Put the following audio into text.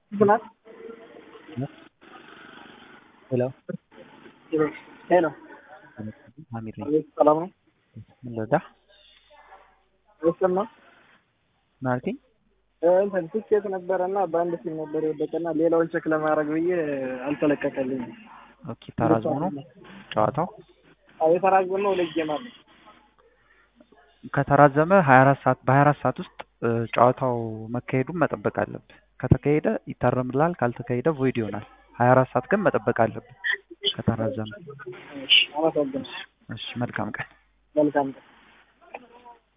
ናት። ሄሎ ሄሎ አሚር ነኝ። አቤት፣ ሰላም ነው? ምን ልርዳ? አይሰማ ማለቴ እንትን ትኬት ነበረ እና በአንድ ሲም ነበር የወደቀና ሌላውን ቼክ ለማድረግ ብዬ አልተለቀቀልኝም። ኦኬ፣ ተራዝሞ ነው ጨዋታው። አዎ የተራዘመው ሁለት ጌም አለ። ከተራዘመ 24 ሰዓት በ24 ሰዓት ውስጥ እ, ጨዋታው መካሄዱን መጠበቅ አለብህ። ከተካሄደ ይታረምልሃል፣ ካልተካሄደ ቮይድ ይሆናል። 24 ሰዓት ግን መጠበቅ አለብህ ከተራዘመ። እሺ፣ አመሰግናለሁ። እሺ፣ መልካም ቀን። መልካም ቀን።